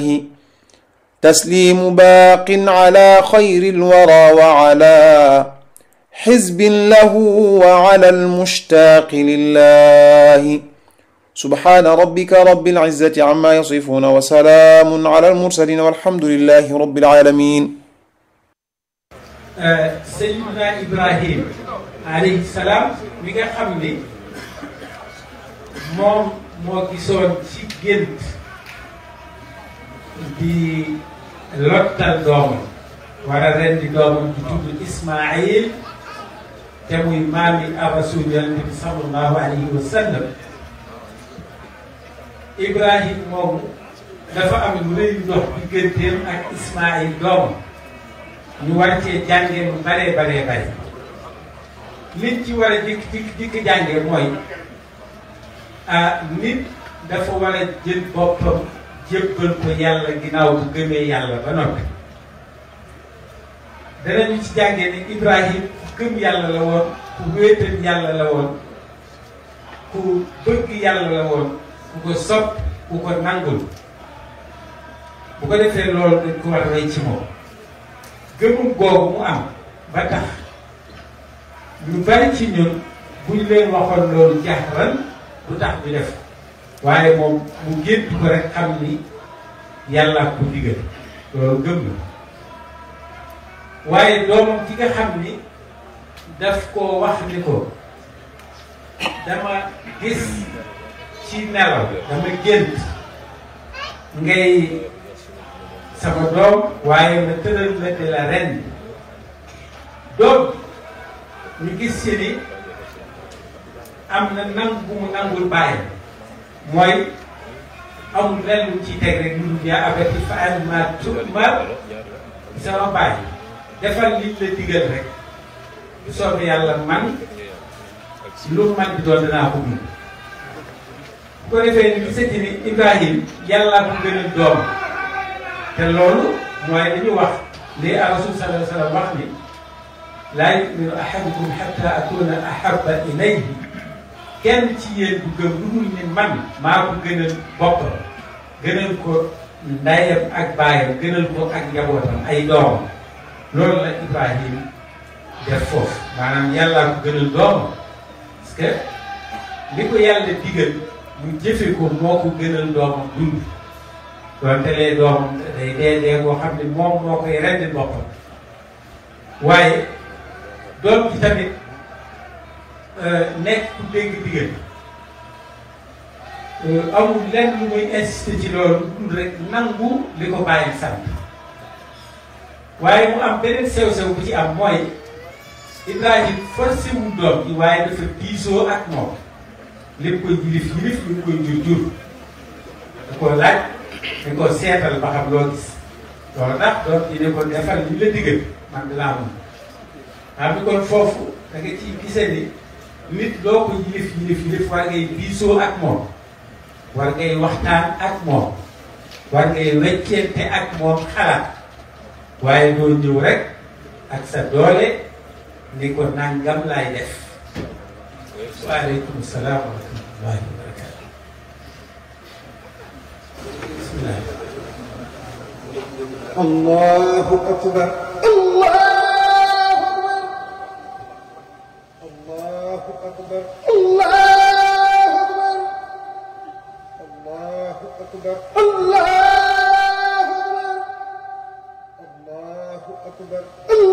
الله تسليم باق على خير الورى وعلى حزب له وعلى المشتاق لله سبحان ربك رب العزة عما يصفون وسلام على المرسلين والحمد لله رب العالمين Seydina Ibrahim alayhi salaam mi nga xam ni moom moo gisoon ci gént di lottal doomam war a rendi doomam di tudd Ismaayil te muy maami ar-rasul yonent bi sallallahu alayhi wa sallam Ibrahim moomu dafa am lu rëy ndox digganteem ak Ismaayil doomam ñu war cee jàngee lu baree baree bare nit ci war a dikk dikk dikk jàngee mooy ah nit dafa war a jël boppam jébbal ko yàlla ginnaaw bu gëmee yàlla ba noppi danañu ci jàngee ni Ibrahim ku gëm yàlla la woon ku wéetal yàlla la woon ku bëgg yàlla la woon ku ko sopp ku ko nangul bu ko defee loolu dañ ko war a rey ci moom gëmum googu mu am ba tax ñu bari ci ñun bu ñu leen waxoon loolu jaxran du tax ñu def waaye moom mu gént ko rek xam ni yàlla ko digal loolu gëm na waaye doomam ci nga xam ni daf koo wax ni ko dama gis ci nelaw dama gént ngay sama doom waaye ma tëral la di la ren doom ñu gis ci ni am na nangu bu mu nangul bàyyi mooy amul lenn lu ci teg rek lu yaa abati fa'al maa tu'mar sama bàyyi defal liñ la digal rek bu soobee yàlla man lu man di doon danaa ko mun bu ko defee ni gisati ni Ibrahim yàllaa ko gënal doom te loolu mooy li ñu wax li rasul sallallahu alayhi wa sallam wax ni laa yuminu ahadukum xatta akuna ahaba ilayhi kenn ci yéen du gëm lu dul ni man maa ko gënal boppam gënal ko ndayam ak baayam gënal ko ak njabootam ay doomam loolu la Ibrahim def foofu maanaam yàllaa ko gënal doomam parce que li ko yàlla digal mu jëfe ko moo ko gënal doomam dund doonte lee doomam day dee dee boo xam ne moom moo koy rendi boppam waaye doom ji tamit nekk ku dégg digal amul lenn lu muy insister ci loolu dul rek nangu li ko bàyyi sant waaye mu am beneen sew-sew bu ci am mooy Ibrahim forcé wu doom ji waaye dafa diisoo ak moom lépp koy yilif yilif li mu koy jur jur da koo laaj dañ ko seetal ba xam loo gis loolu ndax doom ji ne ko defal li la digal man dinaa mun xam ni kon foofu da nga ciy gisee ni nit loo ko yilif yilif yilif war ngay diisoo ak moom war ngay waxtaan ak moom war ngay weccente ak moom xalaat waaye doo ñëw rek ak sa doole ni ko nangam laay def waaleykum salaam wa rahmatullahi wa barakatu bismillah الله أكبر الله أكبر الله أكبر الله أكبر الله أكبر الله أكبر الله